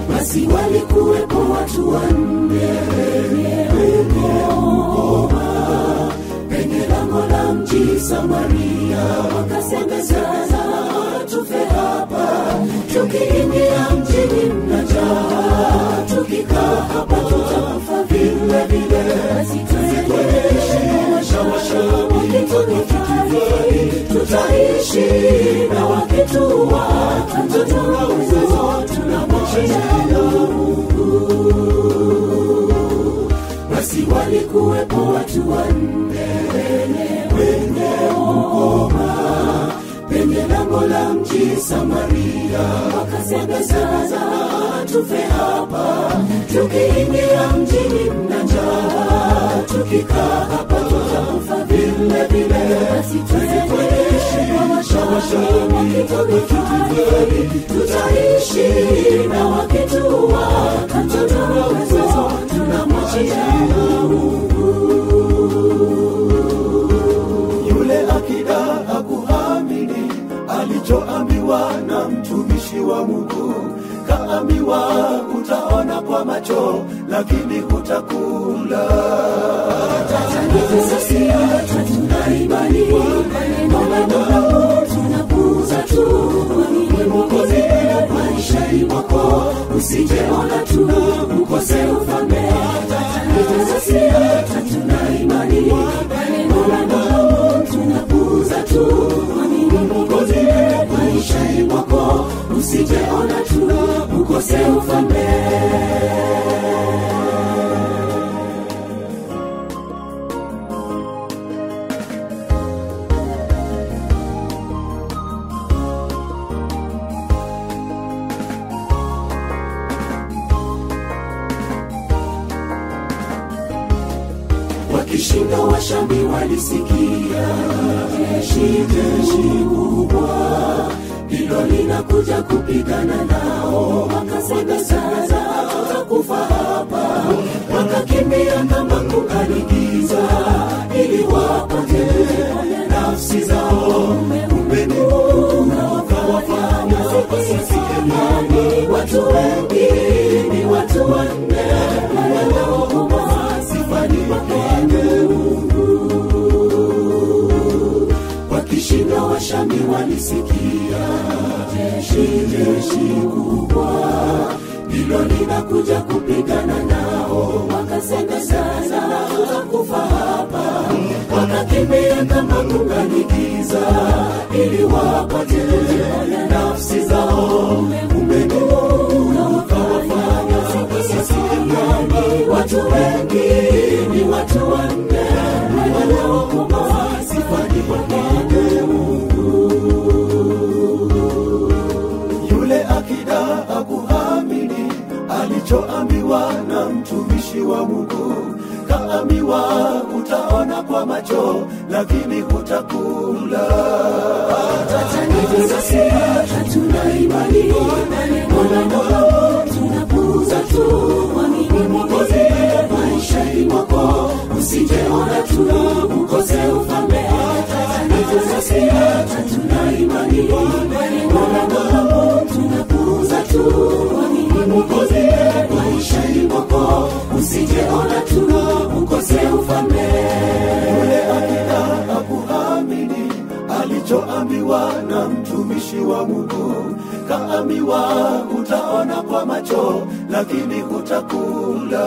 basi walikuwepo watu wanne wenye ukoma penye lango la mji Samaria, wakasema sasa tufe hapa, tukiingia mjini mna njaa, tukikaa hapa tutakufa vile vile, basi tuendelee wakitudhihari, tutaishi na wakituua, tutauza tunamwachia basi walikuwepo watu wanne wenye ukoma penye lango la mji Samaria, wakasema sasa tufe hapa, tukiingia mjini mna njaa, tukikaa hapa tutakufa vile vile, basi tuendelee wakitudhihari, tutaishi na wakituua, hatutaweza tunamwachia yule akida hakuamini alichoambiwa na mtumishi wa Mungu. Kaambiwa utaona kwa macho, lakini hutakula. tuna imani maneno madogo tunapuuza tu mwamini mwokozi maishani mwako usijeona tu ukose ufalme tatanizasia tuna imani maneno madogo tunapuuza tu mwamini mwokozi maishani mwako usijeona tu ukose ufalme wakishinda washami walisikia jeshi jeshi kubwa hilo linakuja kupigana nao wakasema sasa tutakufa hapa wakakimbia kama kungaligiza ili wapate nafsi zao umenuka wakawafanya wasisikiani watu wengi ni watu wanne wanaokoma sifani wapende wakishinda washami walisikia jeshi jeshi kubwa hilo linakuja kupigana nao wakasema sasa tutakufa hapa wakakimbia kama kunganikiza ili wapate nafsi zao umenuka wakawafanya wasisikiani watu wengi ni watu wanne wanaokoma sifani wapende Yule akida hakuamini alichoambiwa na mtumishi wa Mungu. Kaambiwa utaona kwa macho, lakini hutakula. hatuna imani maneno madogo tunapuuza tu mwamini mwokozi maishani mwako usijeona tu ukose ufalme hatuna imani maneno madogo tunapuuza tu mwamini mwokozi maishani mwako usijeona tu ukose ufalme Yule akida hakuamini alichoambiwa na mtumishi wa Mungu. Kaambiwa utaona kwa macho, lakini hutakula.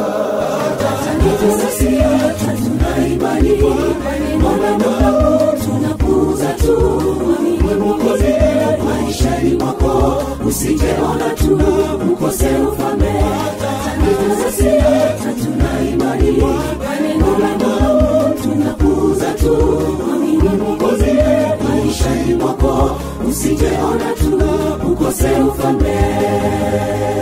hatuna imani maneno madogo tunapuuza tu mwamini mwokozi maishani mwako usijeona tu ukose ufalme hatuna imani maneno madogo tunapuuza tu mwamini mwokozi maishani mwako usijeona tu ukose ufalme